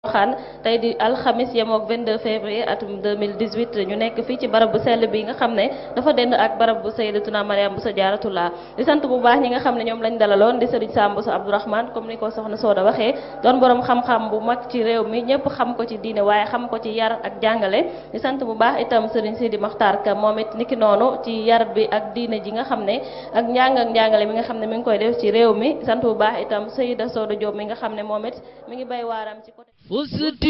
xaan tey di alxamis yemook 22 février atum 2018 ñu nekk fii ci barab bu sell bi nga xam ne dafa dend ak barab bu sayyidatuna Mariam Bousso Jaaratullah di sant bu baax ñi nga xam ne ñoom lañ dalaloon di sëriñ Sam Bousso Abdourahmane comme ni ko soxna Sooda waxee doon borom xam-xam bu mag ci réew mi ñëpp xam ko ci diine waaye xam ko ci yar ak jàngale di sant bu baax itam sëriñ Sidi Maxtaar Ka moom it niki noonu ci yar bi ak diine ji nga xam ne ak njàng ak njàngale mi nga xam ne mi ngi koy def ci réew mi sant bu baax itam Seyda Sooda Diop mi nga xam ne moom it mi ngi bay waaram ci côté فزت